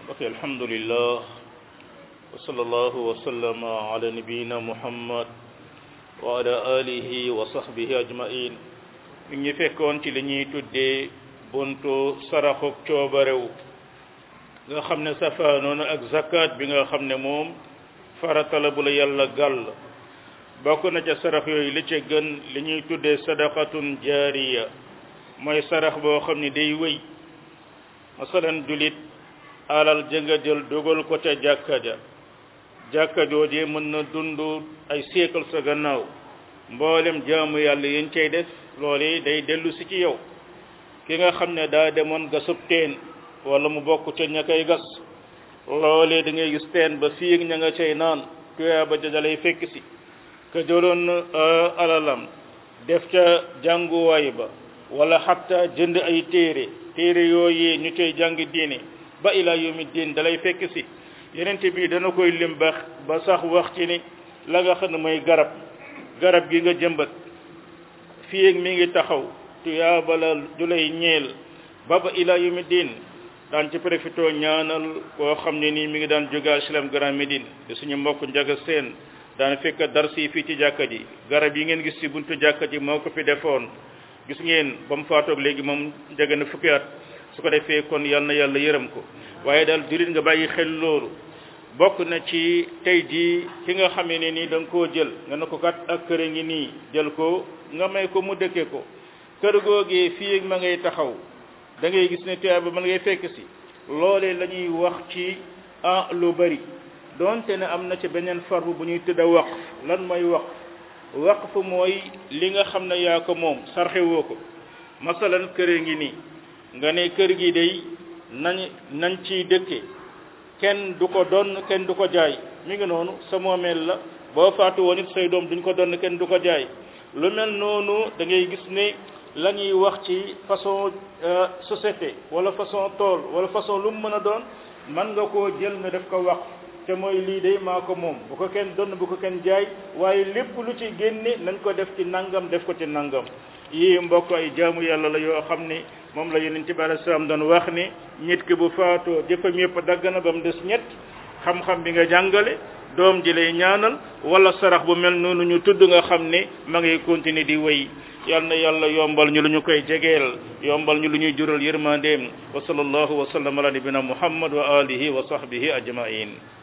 ok alhamdulillah wa sallallahu wa sallama ala nabiyina muhammad wa ala alihi wa sahbihi ajmain mi ngi fekkoon ci li ñuy tuddee buntu saraxuk coobarew nga xam ne safaanoona ak zakat bi nga xam ne moom farata la bu la yàlla gàll bokk na ca sarax yooyu li ca gën li ñuy tuddee sadaqatun jaariya mooy sarax boo xam ne day wéy masalan julit alal jënga jël dogal ko ca jàkka ja jàkka joojee mën na dund ay siècle sa gannaaw mboolem jaamu yàlla yéen cay def loolu day dellu si ci yow ki nga xam ne daa demoon gasub teen wala mu bokk ca ña koy gas loolee da ngay gis teen ba fii ak ña nga cay naan tuyaa ba dalay fekk si ka jëloon alalam def ca jànguwaay ba wala xatta jënd ay téere téere yooyee ñu cay jàng diine ba ila yawmi diin dalay fekk si yenente bi dana koy lim ba ba sax wax ci ni la nga xam ne mooy garab garab gi nga jëmbat fii ak mi ngi taxaw tuyaaba la du lay ñeel ba ba ila yawmi diin daan ci profité ñaanal koo xam ne nii mi ngi daan jóge HLM Grand Médine te suñu mbokk njaga seen daan fekk darsi fii ci jàkka ji garab yi ngeen gis ci buntu jàkka ji moo ko fi defoon gis ngeen ba mu faatoog léegi moom jege na fukki at su ko defee kon yal na yàlla yërëm ko waaye daal jurit nga bàyyi xel loolu bokk na ci tey jii ki nga xamee ne nii da nga koo jël nga ne ko kat ak kër a ngi nii jël ko nga may ko mu dëkke ko kër googee fii ak ma ngay taxaw da ngay gis ne tuyaay ba mën ngay fekk si loolee la ñuy wax ci ah lu bari donte ne am na ci beneen farbu bu ñuy tëdd a waqf lan mooy waqf waqf mooy li nga xam ne yaa ko moom sarxewoo ko masalan kër a ngi nii nga ne kër gi day nañ nañ ciy dëkke kenn du ko donn kenn du ko jaay mi ngi noonu sa moomeel la boo faatu woon it say doom duñ ko donn kenn du ko jaay lu mel noonu da ngay gis ne la ñuy wax ci façon société wala façon tool wala façon lu mu mën a doon man nga koo jël nga def ko wax te mooy lii day maa ko moom bu ko kenn donn bu ko kenn jaay waaye lépp lu ci génne nañ ko def ci nangam def ko ci nangam yii mbokk ay jaamu yàlla la yoo xam ne moom la yonent bi alayhi salaam doon wax ni nit ki bu faatoo jëfam yëpp dagg na ba mu des ñett xam-xam bi nga jàngale doom ji lay ñaanal wala sarax bu mel noonu ñu tudd nga xam ne ma ngay continuer di wéy yal na yàlla yombal ñu lu ñu koy jegeel yombal ñu lu ñuy jural yërmandeem wa sallallahu wa sallam ala nabina muhammad wa alihi wa sahbihi ajmain